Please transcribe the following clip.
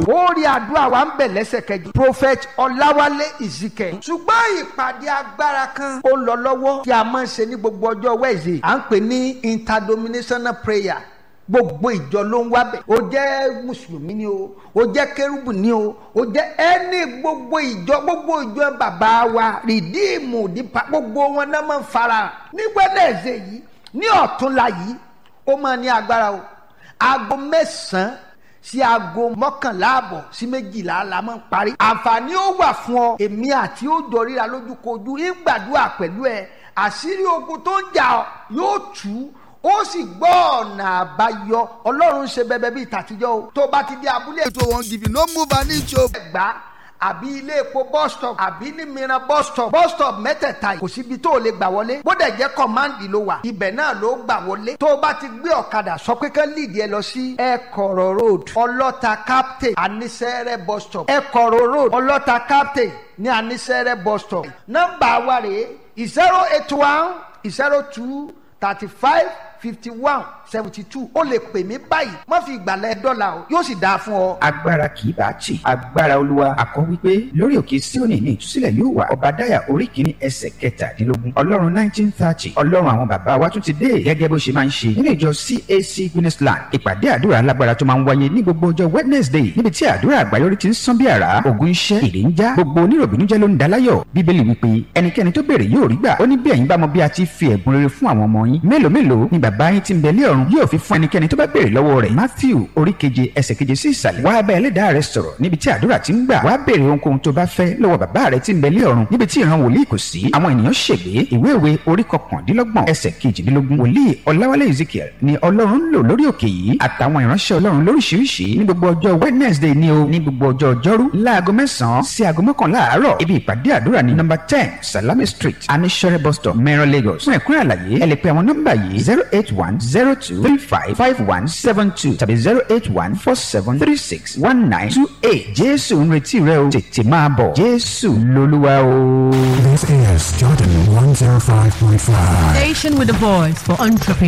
ó rí àdúrà wa ń bẹ̀ lẹ́sẹ̀kẹjì prophet ọláwálé ìzìkẹ́ ṣùgbọ́n ìpàdé agbára kan ó lọ lọ́wọ́ tí a máa ń ṣe ní gbogbo ọjọ́ wẹ́ẹ̀sì à ń pè ní interdenominational prayer gbogbo ìjọ ló ń wábẹ̀ o jẹ́ mùsùlùmí ni o o jẹ́ kérúbù ni o o jẹ́ ẹni gbogbo ìjọ gbogbo ìjọ bàbá wa rìdíìmù dípa gbogbo wọn náà máa ń fara ní gbẹ́dẹ̀ẹ̀sẹ̀ yìí ní ọ̀túnla yìí ó máa ní agbára o aago mẹ́sàn-án sí aago mọ́kànlá àbọ̀ sí méjìlá la máa ń parí. àǹfààní ó wà fún ọ èmi àti ó jọ ríra lójúkojú ìgbàdúrà pẹ̀lú ẹ àṣírí ogun tó ń jà ọ yóò tú ó sì gbọ́ ọ̀nà àbáyọ ọlọ́run ṣe bẹbẹ bíi tàtijọ́ o tó bá ti dé abúlé. ètò wọn give you no move an inch o. ẹgbàá àbí ilé epo bus stop àbí ní mìíràn bus stop bus stop mẹ́tẹ̀ẹ̀ta yìí kò síbi tó o lè gbà wọlé bódà jẹ́ kọ́máǹdì ló wà ibẹ̀ náà ló gbà wọlé tó o bá ti gbé ọ̀kadà sọ pé kán lídìí ẹ lọ sí ẹ̀kọ̀rọ̀ road ọlọ́ta captain anisẹ́rẹ́ bus stop ẹ̀kọ̀rọ̀ road ọlọ́ta captain ní anisẹ́rẹ́ bus stop nọ́mbà wa rèé zero eight one zero two thirty five fifty one seventy two ó lè pè mí báyìí má fi ìgbàlẹ̀ dọ́là o yóò sì dáa fún ọ. agbára kì í bá tì agbára olúwa akọ wípé lórí òkè síónì ní ìtúsílẹ̀ yóò wà ọbadáyà orí kìíní ẹsẹ̀ kẹtàdínlógún ọlọ́run nineteen thirty ọlọ́run àwọn bàbá wa tún ti dé gẹ́gẹ́ bó ṣe máa ń ṣe nínú ìjọ cac guinnessland ìpàdé àdúrà alágbára tó máa ń wáyé ní gbogbo ọjọ́ wednesday níbi tí àdúrà àgbáyọrí ti ń sán bí àrá ògùn iṣẹ́ ìrè ń já gbogbo oníròbìnújẹ́ ló ń daláyọ̀ bíbélì wípé ẹnikẹ́ni tó béèrè yóò rí gbà ó ní bí ẹ̀yin bá mọ bí a ti fi ẹ̀bùn rere fún àwọn ọmọ yín mélòó mélòó ni bàbá yín ti ń bẹ lé ọ̀run yóò fi fún ẹnikẹ́ni tó bá béèrè lọ́wọ́ rẹ̀ matthew orí keje ẹsẹ̀ keje sí ìsàlẹ̀ wá bá ẹlẹ́dàá rẹ sọ̀rọ̀ níbi tí àdúrà ti ń gbà wá béèrè ohunkóhun tó bá fẹ́ lọ́wọ́ bàbá rẹ ti ń bẹ lé ọ̀run níbi tí ìran wòlíì kò sí àwọn ènìyàn ṣègbè ìwé ìwé orí kọkàndínlọ́gbọ̀n ẹsẹ̀ kejìdínlógún wòlíì ọláwálé ezekiel ni ọlọ́run ń lò lórí òkè yìí àtàwọn ìránṣẹ́ ọlọ́run lóríṣiríṣi ní gbogbo ọjọ́ wednesday ni o ní gbogbo ọjọ́ ọjọ́rú láago mẹ́sàn-án sí aago mọ́kànlá àárọ̀ ibi ìpàdé àdúrà ní nọ́mbà ten salami street anisore bus stop mẹ́rọ lagos fún ẹ̀kúnrẹ́ àlàyé ẹ lè pe àwọn nọ́mbà yìí zero eight one zero two three five five one seven two tàbí zero eight one four seven three six one nine two eight jésù ń retí rẹ o tètè máa bọ̀ jésù lolúwa o. This is Jordan 105.5. Station with a voice for entrepreneurs.